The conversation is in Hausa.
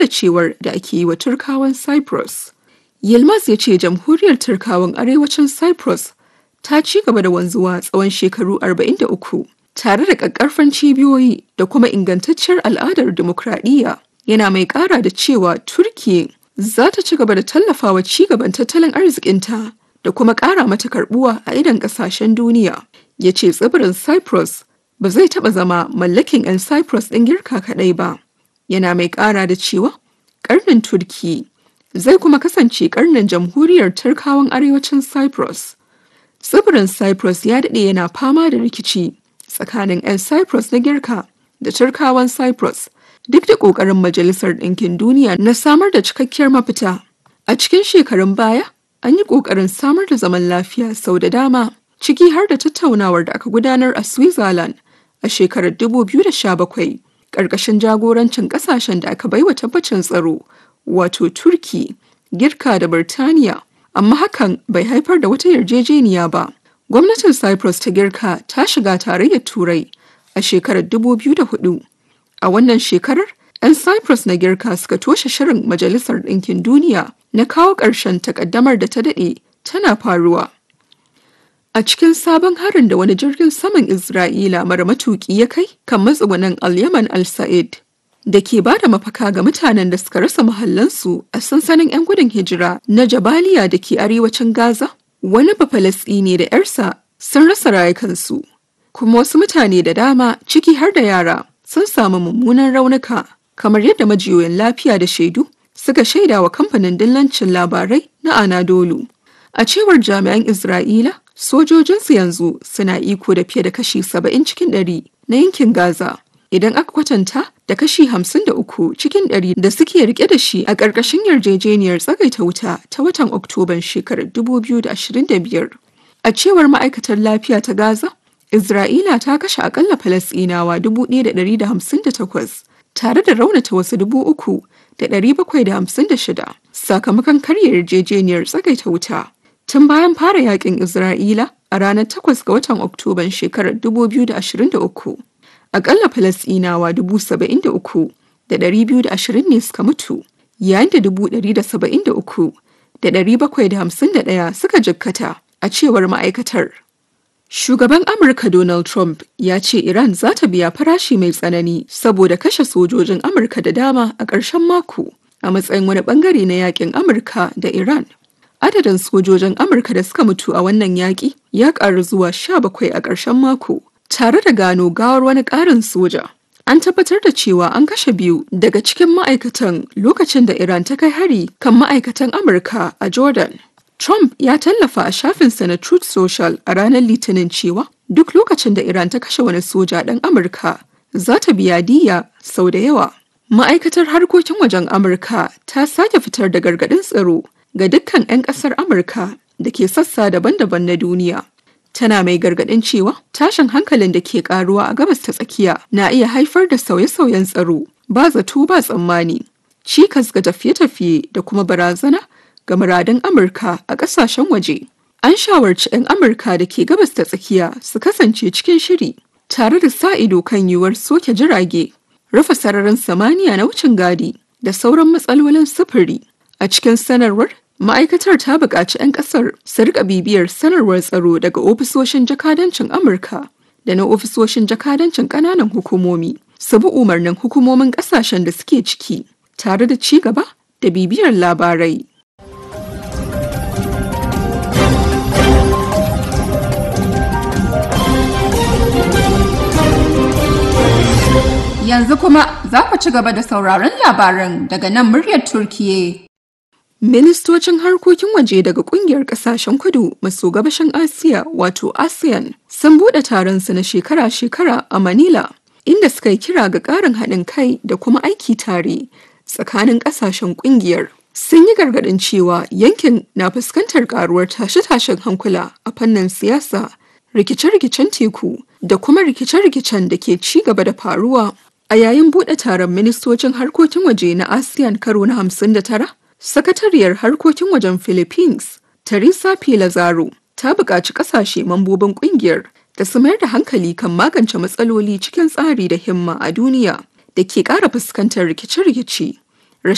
cewar da ake yi wa Turkawan Cyprus. Yilmaz ya ce jamhuriyar Turkawan arewacin Cyprus ta ci gaba da wanzuwa tsawon shekaru 43 tare da ƙaƙƙarfan cibiyoyi da kuma ingantacciyar al'adar dimokuraɗiyya. Yana mai ƙara da cewa Turkiyya za ta ci gaba da tallafawa ci gaban tattalin arzikinta da kuma ƙara mata karbuwa a idan ƙasashen duniya. Ya ce tsibirin Cyprus ba zai taɓa zama mallakin 'yan Cyprus ɗin girka kaɗai ba. Yana mai ƙara da cewa ƙarnin Turki zai kuma kasance ƙarnin jamhuriyar Turkawan arewacin Cyprus. Tsibirin Cyprus ya daɗe yana fama da rikici tsakanin 'yan Cyprus na girka da Turkawan Cyprus duk da ƙoƙarin Majalisar Ɗinkin Duniya na samar da cikakkiyar mafita. A cikin shekarun baya, an yi ƙoƙarin samar da zaman lafiya sau da dama, ciki har da tattaunawar da aka gudanar a Switzerland a shekarar 2017, ƙarƙashin jagorancin ƙasashen da aka baiwa tabbacin tsaro, wato Turki, Girka da Birtaniya. Amma hakan bai haifar da wata yarjejeniya ba. Gwamnatin Cyprus ta Girka ta shiga tarayyar Turai a shekarar 2004. A wannan shekarar, 'yan Cyprus na girka suka toshe shirin Majalisar Ɗinkin Duniya na kawo ƙarshen takaddamar da ta daɗe tana faruwa. A cikin sabon harin da wani jirgin saman Isra'ila mara matuƙi ya kai kan matsugunan Al-Yaman Al-Sa'id da ke ba da mafaka ga mutanen da suka rasa mahallansu a sansanin 'yan gudun hijira na Jabaliya da ke arewacin Gaza, wani ne da 'yarsa sun rasa rayukansu, kuma wasu mutane da dama ciki har da yara sun samu mummunan raunuka kamar yadda majiyoyin lafiya da shaidu suka shaida wa kamfanin dillancin labarai na Anadolu. A cewar jami'an Isra'ila, sojojinsu yanzu suna iko da fiye da kashi 70 cikin ɗari na yankin Gaza. Idan aka kwatanta da kashi 53 cikin ɗari da suke rike da shi a ƙarƙashin yarjejeniyar tsagaita wuta ta watan Oktoban shekarar 2025. A cewar ma'aikatar lafiya ta Gaza, Isra'ila ta kashe akalla Falasɗinawa 1,158 tare da raunata wasu 3,756 sakamakon karya yarjejeniyar tsagaita wuta. Tun bayan fara yakin Isra'ila a ranar 8 ga watan Oktoban shekarar 2023, akalla Falasɗinawa 73,220 ne suka mutu, yayin da 173,751 suka jikkata a cewar ma'aikatar. Shugaban Amurka Donald Trump ya ce Iran za ta biya farashi mai tsanani saboda kashe sojojin Amurka da dama a ƙarshen mako a matsayin wani bangare na yakin Amurka da Iran. Adadin sojojin Amurka da suka mutu a wannan yaƙi ya ƙaru zuwa sha bakwai a ƙarshen mako tare da gano gawar wani ƙarin soja. An tabbatar da cewa an kashe biyu daga cikin ma'aikatan lokacin da Iran ta kai hari kan ma'aikatan Amurka a Jordan. Trump ya tallafa a shafinsa na Truth Social a ranar Litinin cewa duk lokacin da Iran ta kashe wani soja ɗan Amurka za ta biya diya sau da yawa. Ma'aikatar harkokin wajen Amurka ta sake fitar da gargaɗin tsaro ga dukkan 'yan ƙasar Amurka da ke sassa daban-daban na duniya. Tana mai gargaɗin cewa tashin hankalin da ke ƙaruwa a gabas ta tsakiya na iya haifar da sauye-sauyen tsaro ba zato ba tsammani, cikas ga tafiye-tafiye da kuma barazana ga muradun Amurka a ƙasashen waje. An shawarci 'yan Amurka da ke gabas ta tsakiya su kasance cikin shiri tare da sa ido kan yiwuwar soke jirage, rufe sararin samaniya na wucin gadi da sauran matsalolin sufuri. A cikin sanarwar, ma'aikatar ta buƙaci 'yan ƙasar su rika bibiyar sanarwar tsaro daga ofisoshin jakadancin Amurka da na ofisoshin jakadancin ƙananan hukumomi, su bi umarnin hukumomin ƙasashen da suke ciki, tare da ci gaba da bibiyar labarai. Yanzu kuma za ku ci gaba da sauraron labaran daga nan muryar Turkiye. Ministocin harkokin waje daga kungiyar kasashen kudu maso gabashin Asiya wato ASEAN sun buɗe taronsu na shekara-shekara a Manila inda suka yi kira ga ƙarin haɗin kai da kuma aiki tare tsakanin ƙasashen kungiyar. Sun yi gargaɗin cewa yankin na fuskantar ƙaruwar tashe-tashen hankula a fannin siyasa, rikice-rikicen teku da kuma rikice-rikicen da ke ci gaba da faruwa A yayin buɗe taron ministocin harkokin waje na ASEAN karo na 59, Sakatariyar harkokin wajen Philippines, Teresa P. Lazaro, ta buƙaci ƙasashe mambobin ƙungiyar da su mayar da hankali kan magance matsaloli cikin tsari da himma a duniya da ke ƙara fuskantar rikice-rikice.